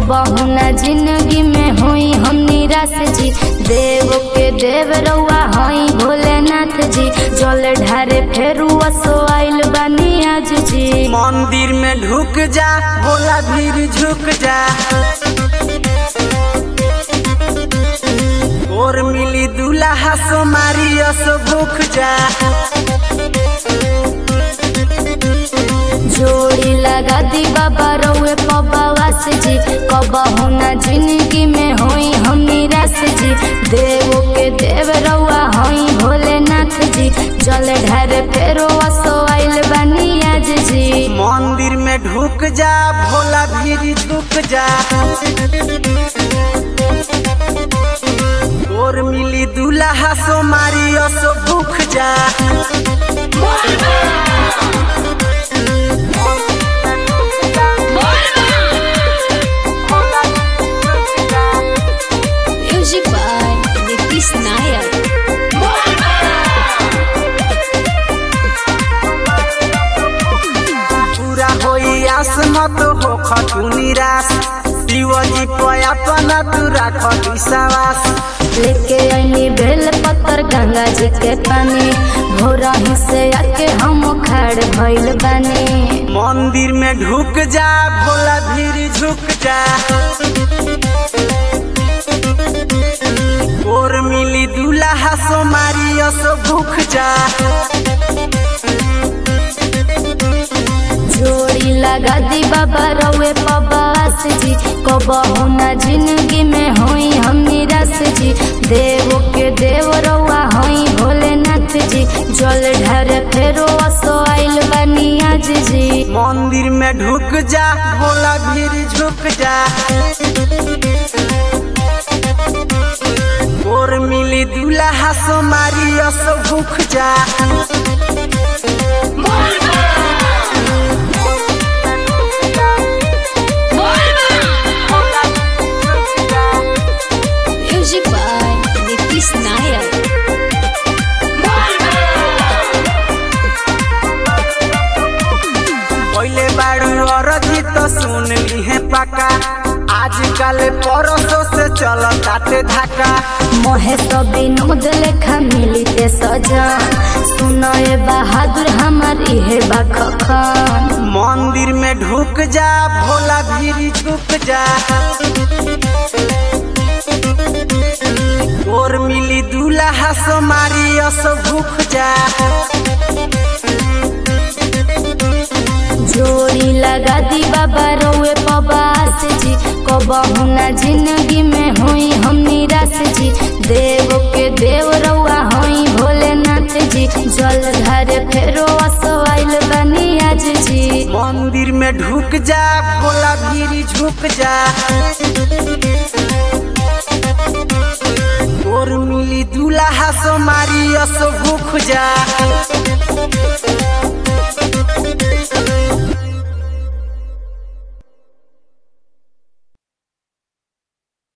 कबहू ना जिंदगी में होई हम निराश जी देव के देव रउआ हई भोलेनाथ जी जल ढारे फेरू असो आइल बानी आज जी मंदिर में ढुक जा भोला भीड़ झुक जा और मिली दूल्हा सो मारी असो भूख जा जोड़ी लगा दी बाबा रउए पबावास जी कबहू ना जिंदगी में होई हम निराश जी देव के देव रउआ हई भोलेनाथ जी जल ढारे फेरो असो आइल बानी आज जी मंदिर में ढुक जा भोला भीड़ झुक जा और मिली दूल्हा सो मारी असो भूख जा Music by Nitish Nayak. पूरा होई आस मत हो खटू निराश शिवजी पया पना तू राख विश्वास लेके आईनी बेल पत्तर गंगा जी के पानी भोरा ही से आके हम खड़ भइल बानी मंदिर में ढुक जा भोला भीड़ झुक जा और मिली दूल्हा सो मारी असो भूख जा जोड़ी लगा दी बाबा रउए पबास जी कबहू ना जिंदगी में होई हम निराश जी देव के देव रउआ हई भोलेनाथ जी जल ढार फेरो असो आइल बानी आज जी मंदिर में ढुक जा भोला भीड़ झुक जा और मिली दूल्हा सो मारी असो भूख जा Music by Nitish Nayak. पहले बारू अरजी तो सुन ली है पका आजकल परसों से चल काटे धाका मोहे तो विनोद लेखा मिली ते सजन सुनो ए बहादुर हमार इहे बखन मंदिर में ढुक जा भोला भीड़ झुक जा और मिली दूल्हा सो मारी असो भूख जा जोड़ी लगा दी बाबा रउए पबास जी कबहू ना जिंदगी में होई हम निराश जी देव के देव रउआ हई भोलेनाथ जी जल धारे फेरो असो आइल बानी आज जी मंदिर में ढुक जा भोला भीड़ झुक जा और मिली दूल्हा सो मारी असो भूख जा